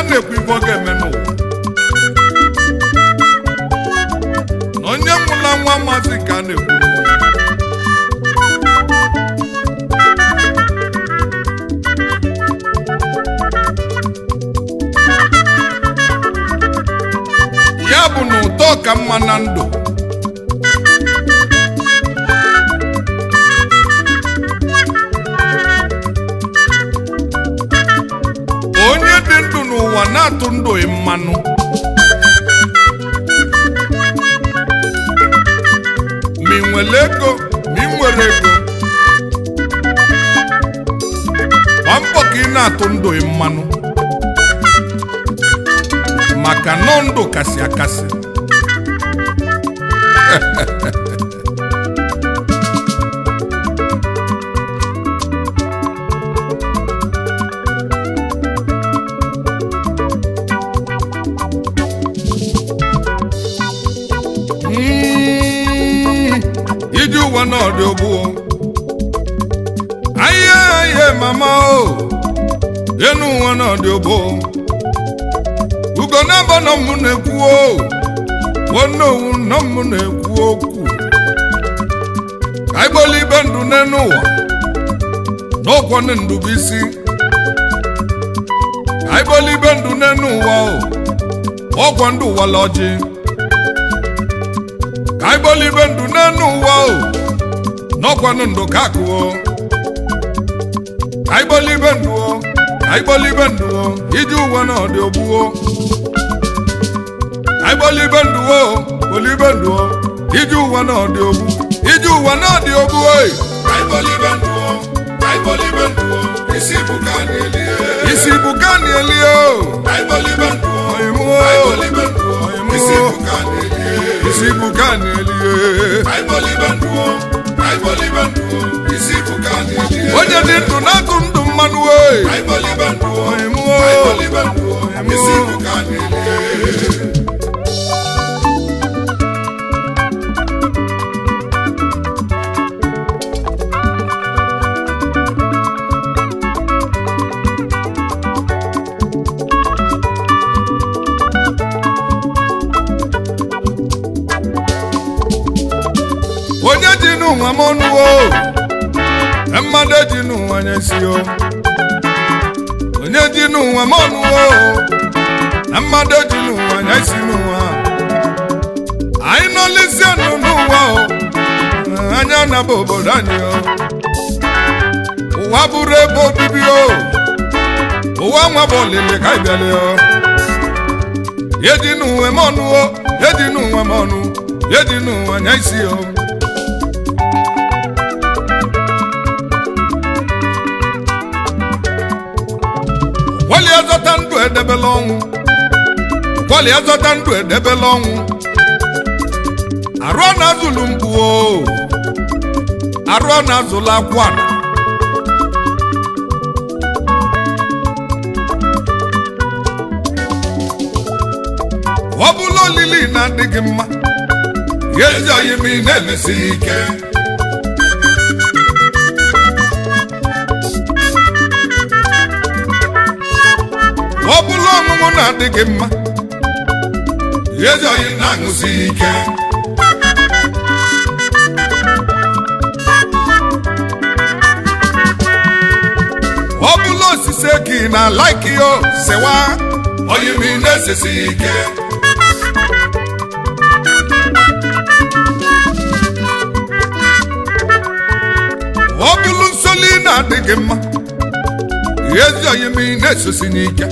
na-ekwu ibe ọ ga-eme n'ụwa na onye nwụla nwa maazị ka a na-ekwu n'ụwa ya bụ na ụtọ ka mma na ndụ onye dị ndụ n'ụwa na-atụ ndụ mmanụ ma ị nwere ego ma ị nwere ego gba mbọ ka ị na-atụ ndụ mmanụ maka nọ ndụ kasị akasị Mm, ije ụwa na ọdị ogbu ahịa ahịa mama o enu ụwa na ọdị ogbu ugo na-abọ nọ m na-ekwu o onowu nọ m na-ekwu okwu ka ịgbọla ibe ndụ n'enu ụwa n'ụkwọnụ ndụ bụ isi ka ịgbọla ibe ndụ n'enu ụwa o ọgwọ ndụ wala ọjị ka ịgbọla ibe ndụ n'enu ụwa o n'ọkwanụ ndụ ka akụọ ka ịgbọla ibe ndụ o ka ịgbọla ibe ndụ o iji ụwa na ọdị ogbuo aịgbọlibe ndụ o olibe ndụ o ije ụwa na ọdị ogbu ije ụwa na ọdị ogbu oyi Aịbọlibe ndụ o, aịbọlibe ndụ o, isi bụ ka a na-elie. isi bụ ka a na-eli o Aịbọlibe ndụ o, Oyimo. aịbọlibe ndụ o, Oyimo. isi bụ ka a na-elie. isi bụ ka a na-eli Aịbọlibe ndụ o, aịbọlibe ndụ o, isi bụ ka a na-elie. onye dị ndụ na-atụ ndụ mmanụ oyi Aịbọlibe ndụ o, Oyimo. aịbọlibe ndụ o, isi bụ ka a na-elie. onye ji n'ụwa m ọnụ o mmadụ eji n'ụwa nye si o onye ji n'ụwa m ọnụ o na mmadụ eji n'ụwa nye si n'ụwa anyị nọlisi ọnụ n'ụwa o anya na-aba obodo anyị o ụwa bụrụ ebe obibi o ụwa nwa bụ olile ka anyị bịala o eji n'ụwa m ọnụ o eji n'ụwa m ọnụ eji n'ụwa nye isi o kwali azọta ndụ edebela ọnwụ kwali azọta ndụ edebela ọnwụ arụ na azụlụ mkpu o arụ na azụlụ akwa ọ bụla olili na-adịghị mma ya ezi oyi ma ị na-emesi ike ọ bụla ọmụmụ na-adịghị mma ya ezi oyi na-aṅụsi ike ọ bụla osisi eki na laiki yo sewa Oyi m ị na-esesi ike. ọ bụrụ nsoli na-adịghị mma ya ezi oyi ma ị na-esosi n'ike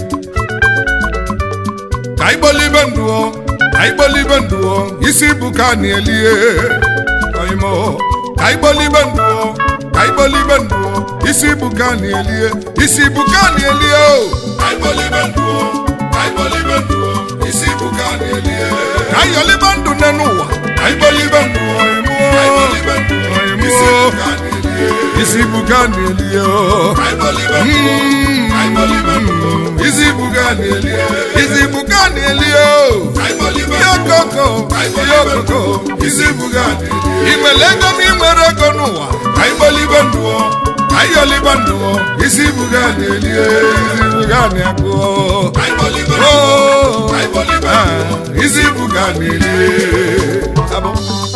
ka ịgbọlibe ndụ o ka ịgbọlibe ndụ o isi bụ ka a na-elie oyimo ka ịgbọlibe ndụ o ka ịgbọlibe ndụ o isi bụ ka a na-elie isi bụ ka a na-elie o Aịbọlibe ndụ o, aịbọlibe ndụ o, isi bụ ka a na-elie. ka ayọlibe ndụ nne n'ụwa ka ịgbọlibe ndụ o oyimo Aịbọlibe ndụ o, isi bụ ka a na-elie. isi bụ ka a na-elie o Aịbọlibe ndụ o, aịbọlibe ndụ o, isi bụ ka a na-elie isi bụ ka a na-elie o aịbọlibe ihe ndụ o, okoko ihe okoko isi bụ ka a na-elie ị nwere ego ma ị nwere ego n'ụwa aịbọlibe ndụ o, ayọliba ndụ isi buga na-eli isi buga na-akụ Aibolibe Oh, Aibolibe ah, isi buga na-eli Abụ.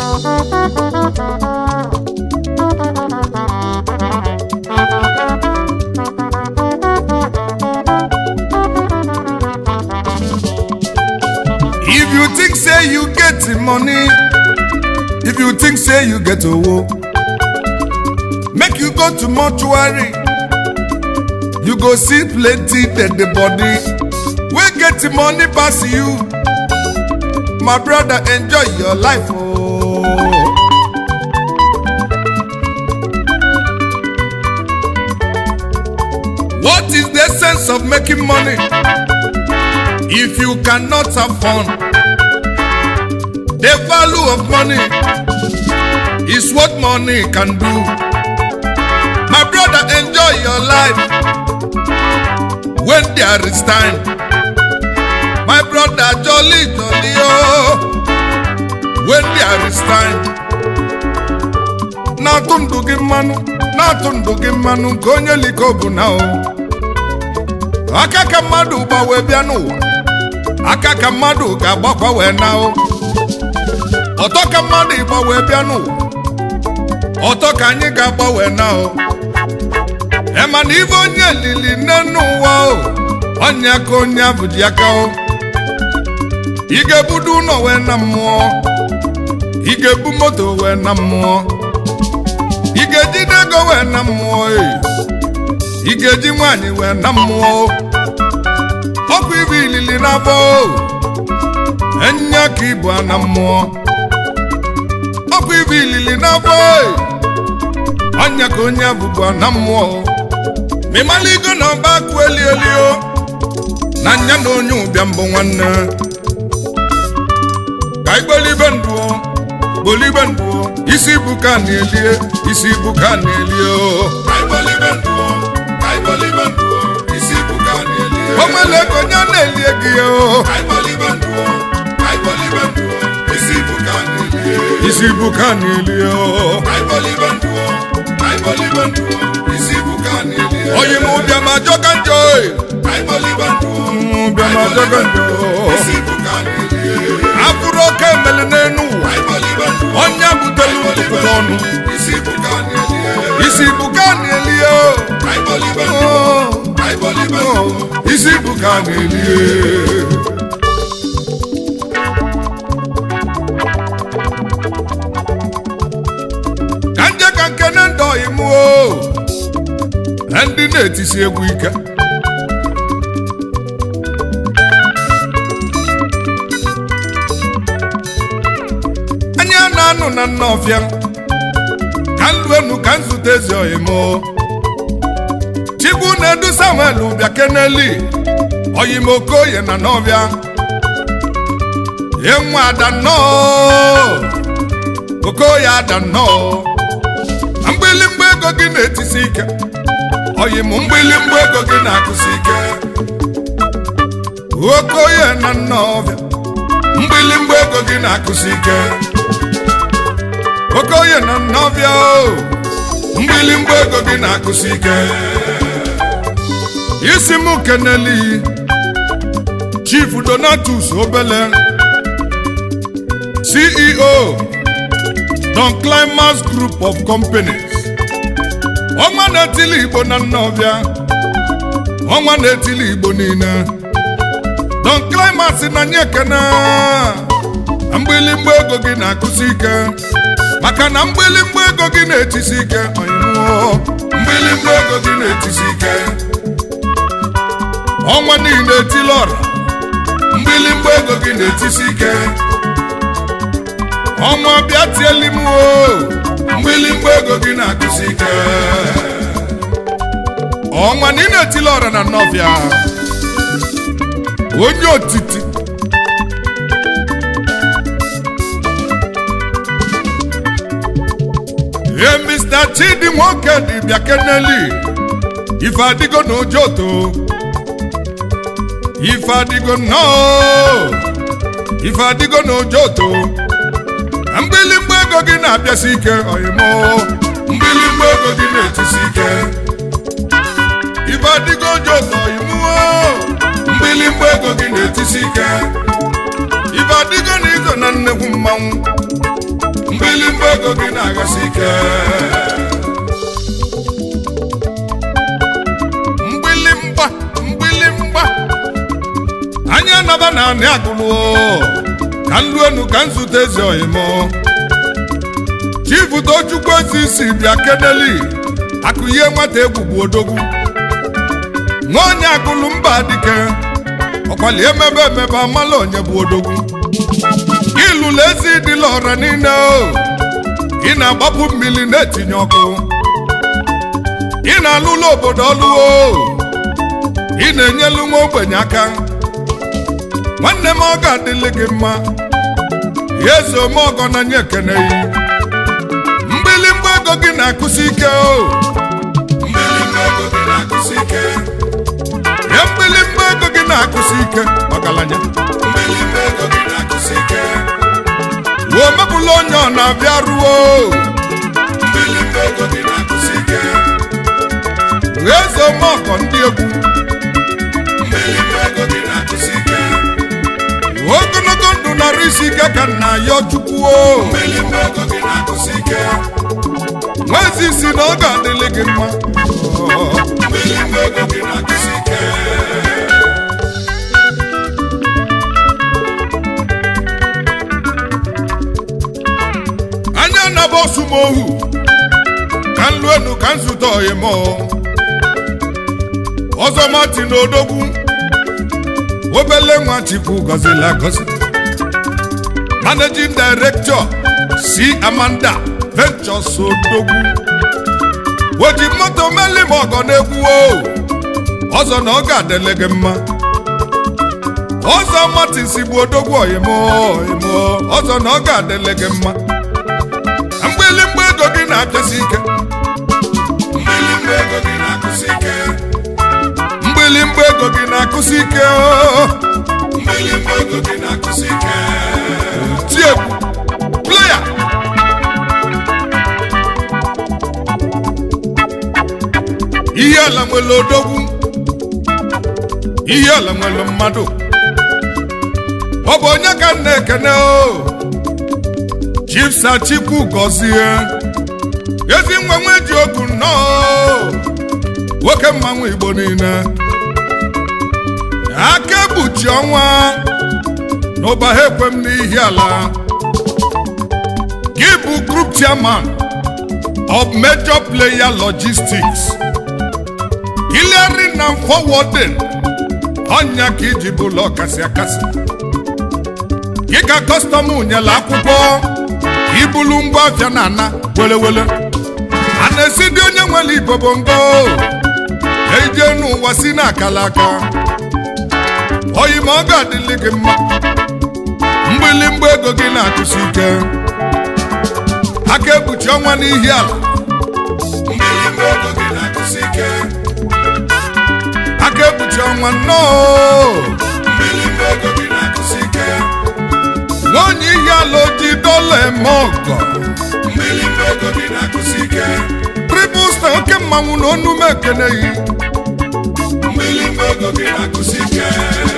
If you think say you get the money, if you think say you get owo, make you go to mortuary. You go see plenty dead body. We get the money pass you. My brother, enjoy your life. Oh. What is the sense of making money if you cannot have fun? The value of money is what money can do. My brother, enjoy your life when there is time. My brother, jolly, jolly, oh, when there is time. Na-atụ ndụ gị mmanụ, na-atụ ndụ gị mmanụ nke onye liko bụ na o. Aka ka mmadụ gba wee bịa n'ụwa, aka ka mmadụ ga-agbakwa wee na o. Ọtọ ka mmadụ ịgba wee bịa n'ụwa, ọtọ ka anyị ga-agba wee na o. ema na ibe onye lili nne n'ụwa o onye aka onye abụ ji aka o ị ga-ebudu ụlọ wee na mmụọ ị ga-ebu moto wee na mmụọ ị ga-ejide ego wee na mmụọ e ị ga-eji nwaanyị wee na mmụọ o ọkụ ibe ilili na-abọ o enye ka ibu a na mmụọ ọkụ ibe ilili na-abọ e onye ka onye abụbụ a na mmụọ o mịmaligo na ọba akụ eli eli o na nya na onye ụbịa mbụ nwanne ka igbolibe ndụ o gbolibe ndụ o isi ibu ka na-elie isi ibu ka na-elie o Aibolibe ndụ Aibolibe ndụ isi buga na-eli o nwere ego onye na-elie gị o Aibolibe ndụ Aibolibe ndụ isi buga na-eli isi ibu ka na-elie o Aibolibe ndụ Aibolibe ndụ isi buga na-eli oyi m ụbịa ma jọka njọ e Aibolibe ndụ ụbịa ma jọka njọ isi buga na-eli abụrụ oke emele n'enu ụwa Aibolibe ndụ onye butelu ntụpụta ọnụ isi buga na-eli isi ibu ka na-elie o Aibolibe ndụ Oh. Aibolibe ndụ isi ibu ka na-elie ka nje ka nkene ndọ imu o ndị na-etisi egwu ike anya na-anụ na nnọfịa ka nluenu ka nzute ezi oyimo chigbu na-edu samuel bịa keneli oyimokoye na n'ọbịa enwe ada nnọọ okoye ada nnọọ mgbịlịmgba ego gị na-etisi ike oyim mgbịlịmgba ego gị na-akụsi ike okoye na nnọọbịa mgbịlịmgba ego gị na-akụsi ike okoye na nnọọbịa o mgbịlịmgba ego gị na-akụsi ike isi m keneli chief donatus obele ceo don climax group of companies ọnwa na-etili igbo na nnọbịa ọnwa na-etili igbo niile don climax na nye ekene mgbịlịmgba ego gị na-akụsi ike maka na mgbịlịmgba ego gị na-etisi ike ọyịmụọ mgbịlịmgba ego gị na-etisi ike ọnwa niile etili ọra mgbịlịmgba ego gị na-etisi ike ọnwa bịa tieli m o mgbịlịmgba ego gị na-akụsi ike ọnwa na ị na-etili ọra na nnọbịa onye otiti ee mr chidi nwoke dị bịa keneli ife adịgo na ojoto ife adịgo nnọọ ife adịgo na ojoto mgbịlịmgba ego gị na-abịasi ike oyimo mgbilimgba ego gị na-etisi ike ibe adịgo jọtọ imuo mgbilimgba ego gị na-etisi ike ibe adịgo na izo na nnekwu mmanwụ mgbilimgba ego gị na-agasi ike mgbilimgba mgbilimgba anya naba na anị agụlụ ka nlu enu ka nzute ezi oyimo chifu tochukwu ezi isi bịa kedeli akụ ihe nwata egwu bụ odogwu nwa onye agụlụ mba dike ọkwali emebe emebe amala onye bụ odogwu ịlụlụ ezi dịla ọra niile o ị na-agbapụ mmiri na-etinye ọkụ ị na-alụlụ obodo ọlụ o ị na-enyelu nwa ogbenye aka nwanne m ọ ga-adịlị gị mma ya eze omeọgọ na nye ekeneghị mgbilimgba ego gị na-akụsi ike o mgbilimgba ego gị na-agasi ike ya mgbilimgba ego gị na-akụsi ike ọgaranya mgbilimgba ego gị na-agasi ike ruo mepụla onye ọ na-abịa ruo mgbilimgba ego gị na-agasi ike ya eze omeọgọ ndị egwu mgbilimgba ego gị na-agasi ike ogologo ndụ nara isi ike ka nna ya chukwu o mgbilimgba ego gị na-agasi ike nwezi isi na ọ ga-adịlị gị mma mgbilimgba ego gị na-agasi ike anya naba osumohu ka nlu enu ka nzute oyimo ọzọ martin odogwu obele nwa chukwu gọzila gọzi managing director si amanda ventures odogwu oji moto meli ma ọgọ na-egwu o ọzọ na ọ ga-adịle gị mma ọzọ martin si bụ odogwu oyimo oyimo ọzọ na ọ ga-adịle gị mma mgbilimgba ego gị na-apịasi ike mgbilimgba ego gị na-agasi ike mgbilimgba ego gị na-akụsi ike o. mgbilimgba ego gị na-agasi ike ti egwu playa ihe ala nwere odogwu ihe ala nwere mmadụ ọ bụ onye ka m na-ekene o chifsa chikwu gọzie ezi nwa nwe ji ogu nnọọ nwoke mmanwụ igbo niile aka ekpuchi ọnwa n'ụba ha ekwe m n'ihi ala gị bụ group chairman of major player logistics clearing and forwarding ọnya ka iji bụlụ ọkasị akasị gị ka kọstọm nyere akwụkwọ ibulu ngwa afịa na ana welewele a na-esi dị onye nwere ibobongo eje n'ụwa si n'akala aka oyi ma ọ ga-adịlị gị mma mgbịlịmgba ego gị na-akụsi ike aka ekpuchi ọnwa n'ihi ala mgbilimgba ego gị na-agasi ike aka ekpuchi ọnwa nnọọ mgbilimgba ego gị na-agasi ike nwaonye ihe ala oji dọla eme ọgọ mgbilimgba ego gị na-agasi ike tribụl sta oke mmanwụ na onume ekeneghị mgbilimgba ego gị na-agasi ike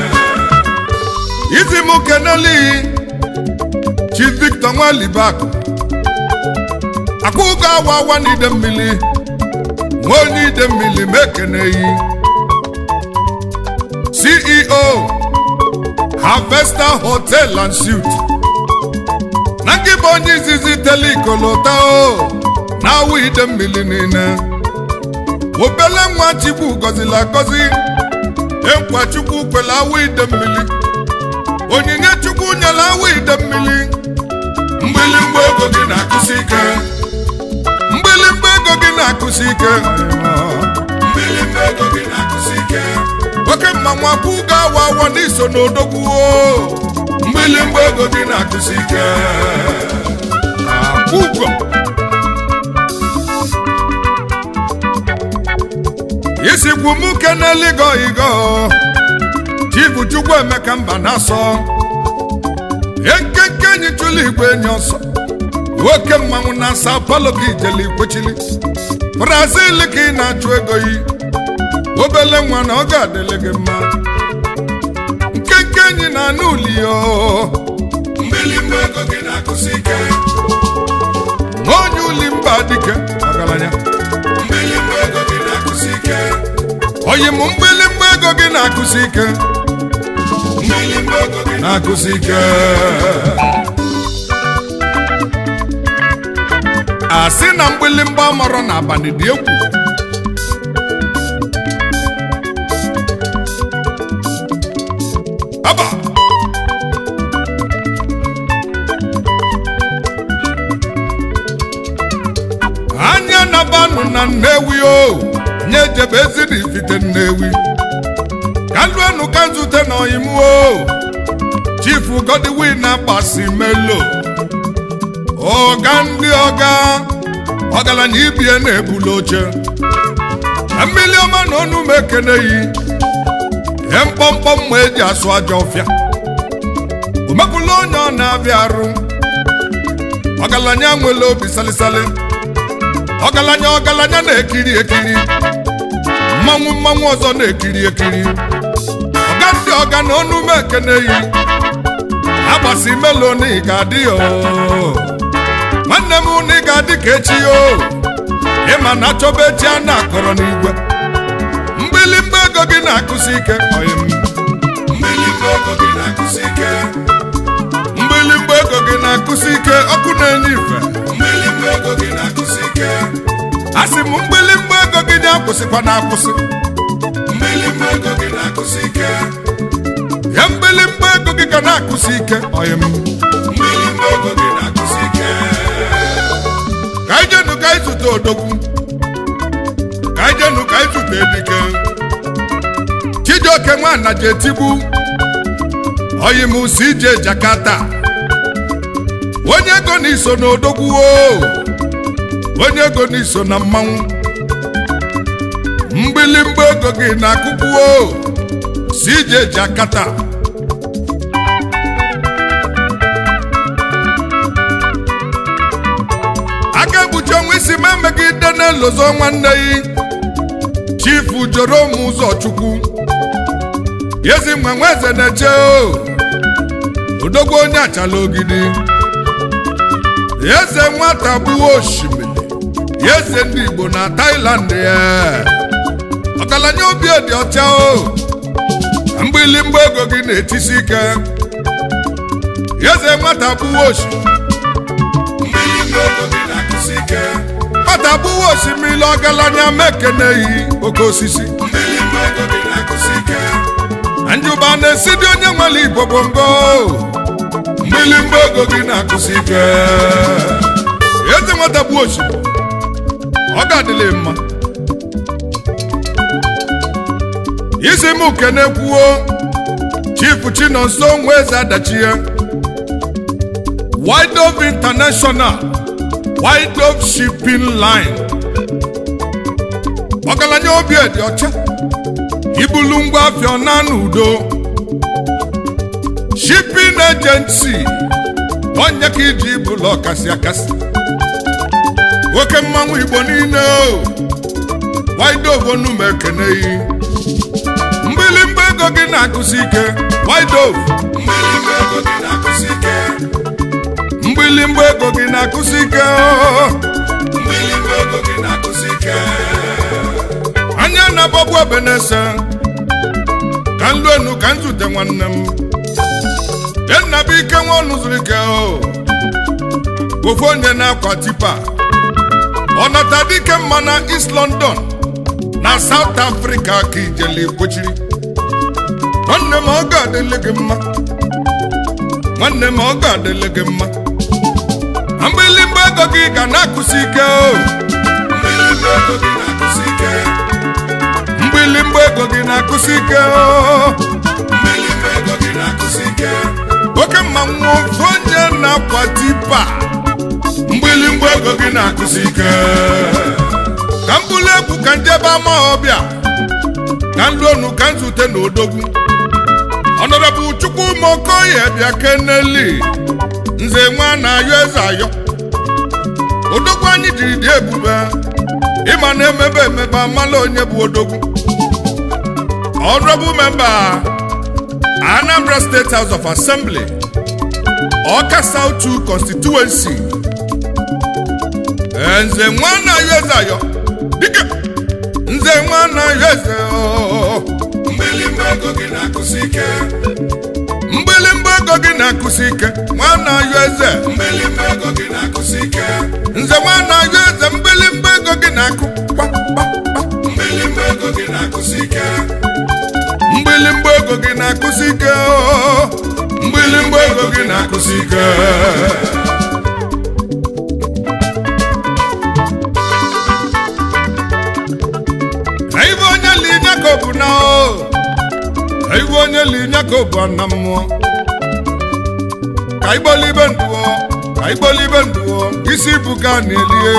izi m keneli chi victor nwalibak akwụgo awa awa na ide mmiri nwa onye ide mmiri ma ekeneghị ceo harvester hotel and suit na nke bụ onye izizi tele ikolota o na awụ ide mmiri niile obele nwa chukwu gọziri agọzi ekwa chukwu kwere awụ ide mmiri onyinye chukwu nyere awụ ide mmiri mgbilimgba ego gị na-agasi ike mgbilimgba ego gị na-akụsi ike mgbilimgba ego gị na-agasi ike oke mmanwụ akwụ ga-awa awa n'iso n'odogwu o mgbilimgba ego gị na-agasi ike akwụgwọ isikwu m keneligo igo chifu chukwu emeka mba na-asọ ekenke enyi chụlụ igwe enyi ọsọ nwoke mmanwụ na Sao Paulo ka ijele ikwechili Brazil ka ị na-achụ ego yi obele nwa na ọ ga-adịle gị mma nkenke enyi na anụ uli yo mgbilimgba ego gị na-akụsi ike onye uli mba dike ọgaranya mgbilimgba ego gị na-akụsi ike oyi m mgbilimgba ego gị na-akụsi ike mgbilimgba ego gị na-akụsi ike asị na mgbilimgba marọ n'abalị dị egwu aba anya nabanụ na nnewi o nye jebe eziri ifite nnewi ka nluenu ka nzute na oyimu o chifu godwin agbasi melo ọga ndị ọga ọgaranya ibie na-ebuli oche na mmiri ọma na ọnụ m ekeneghị ihe mkpọmkpọ mma eji asụ aja ọfịa o mepụla onye ọ na-abịa arụ ọgaranya nwere obi salisali ọgaranya ọgaranya na-ekiri ekiri mmanwụ mmanwụ ọzọ na-ekiri ekiri ọga ndị ọga na ọnụ m ekeneghị agbasi melo na ị ga-adị ya oo. nwanne m na ị ga-adị ka echi o ịma na achọba echi a na-akọrọ n'igwe mgbilimgba ego gị na-akụsi ike oyi m mgbilimgba ego gị na-akụsi ike mgbilimgba ego gị na-akụsi ike ọkụ na-enye ife mgbilimgba ego gị na-akụsi ike a sị m mgbilimgba ego gị na-akwụsịkwa na-akwụsị mgbilimgba ego gị na-akụsi ike ya mgbilimgba ego gị ga na-akụsi ike oyi m mgbilimgba ego gị na-akụsi ike ka anyị jenu ka anyị zute odogwu ka anyị jenu ka anyị zute edike chijioke nwana ji etigbu oyi m si ije jakata onye ego na iso na odogwu o onye ego na iso na mmanwụ mgbilimgba ego gị na akụkụ o si ije jakata aka ekpuchi ọnwa isi ma megide na-elozo nwanne yi chifu joro m ụzọ chukwu yezi nwa nwa eze na-eche o odogwu onye achala ogidi eze nwata gbuo osimiri eze ndị igbo na Thailand ya ọgaranya obi dị ọcha o mgbilimgba ego gị na-etisi ike eze nwata gbuo osimiri mgbilimgba ego gị na-akụsi ike nwata gbuo osimiri ọgaranya mekeneghị oke osisi mgbilimgba ego gị na-akụsi ike na njuba na-esi dị onye nwere igbo bongo mgbilimgba ego gị na-akụsi ike eze nwata gbuo osimiri ọ ga-adịlị mma isi m kene kwuo chifu chinonso nwa eze adachie Wide of International Wide of Shipping Line ọgaranya obi dị ọcha ibulu ngwa afịa na n'udo shipping agency onye ka iji ibulu ọkasị akasị nwoke mmanwụ igbo niile o wide of onum ekeneghị mgbilimgba ego gị na-akụsi ike wide of mgbilimgba ego gị na-akụsi ike mgbilimgba ego gị na-akụsi ike o. mgbilimgba ego gị na-akụsi ike anya na-agbagbu ebe na-ese ka nlu enu ka nzute nwanne m enna bụ ike nwa ọnụ zuru ike o ofu onye na-akwa tipa ọ nata dike mma na East London na South Africa ka ijele kpochiri nwanne m ọ ga-adịlị gị mma nwanne m ọ ga-adịlị gị mma mgbilimgba ego gị ga na-akụsi ike o mgbilimgba ego gị na-akụsi ike mgbilimgba ego gị na-akụsi ike o mgbilimgba ego gị na-akụsi ike oke mmanwụ ofu onye na-akwa tipa mgbilimgba ego gị na-akụsi ike ka m bụrụ egwu ka njebe ama ọbịa ka nluonu ka nzute na odogwu ọnọdụ chukwu mokoye bịa keneli nze nwa na ayọ eze ayọ odogwu anyị jiri dị ebube ịma na emebe emebe amala onye bụ odogwu honorable member anambra state house of assembly ọka south 2 constituency nze nwana yozayo dike nze nwana yoze mgbilimgba ego gị na-akụsi ike mgbilimgba ego gị na-akụsi ike nwana yoze mgbilimgba ego gị na-akụsi ike nze nwana yoze mgbilimgba ego gị na-akụ kpa kpa kpa mgbilimgba ego gị na-akụsi ike mgbilimgba ego gị na-akụsi ike oo. mgbilimgba ego gị na-akụsi ike na ibe onye li nyakobu na o na ibe onye li nyakobu na mmụọ ka igbolibe nduo ka igbolibe nduo isi bụ ka na-elie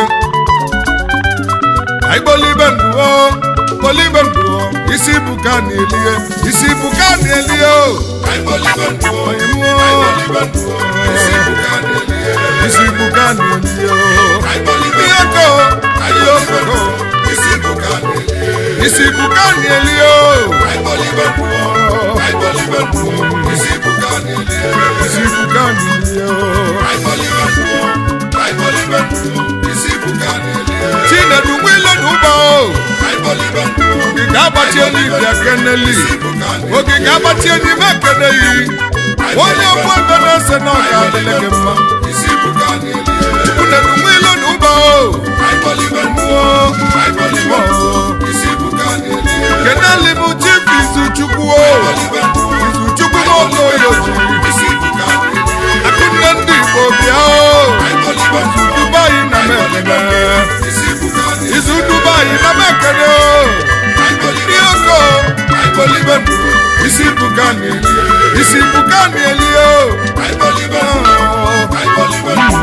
ka igbolibe nduo gbolibe nduo isi bụ ka na-elie isi bụ ka na-elie o kaibolibe nduo Onye mmụọ. kaibolibe nduo isi bụ ka na-elie isi bụ ka na-elie o kaibolibe ihe ko ihe kaibolibe okoko nduo isi bụ ka na-elie isi bụ ka na-elie o kaibolibe nduo kaibolibe nduo isi bụ ka na-elie isi bụ ka na-elie o kaibolibe nduo kaibolibe nduo isi bụ ka na-elie chinedu nwile na ụba o kaibolibe nduo ogige agbachi eluigwe ekeneli isi bụ ka na-elie ogige agbachi eluigwe ekeneghị onye ọgbọ ebe na-ese na ọ ga-adịle gị mma isi bụ ka na-elie chinedu nwile na ụba o kaibolibe nduo kaibolibe nduo isi bụ ka na-elie keneli bụ chief izuchukwu o kaibolibe nduo izuchukwu nwokoyo jiri isi bụ ka na-elie akụnne ndị igbo bịa o kaibolibe nduo dubai na mekene isi bụ ka na-elie izu dubai na mekene o kaibolibe ihe oko agbolibe ndụ isi buka na-eli isi buka na-eli o kaibolibe kaibolibe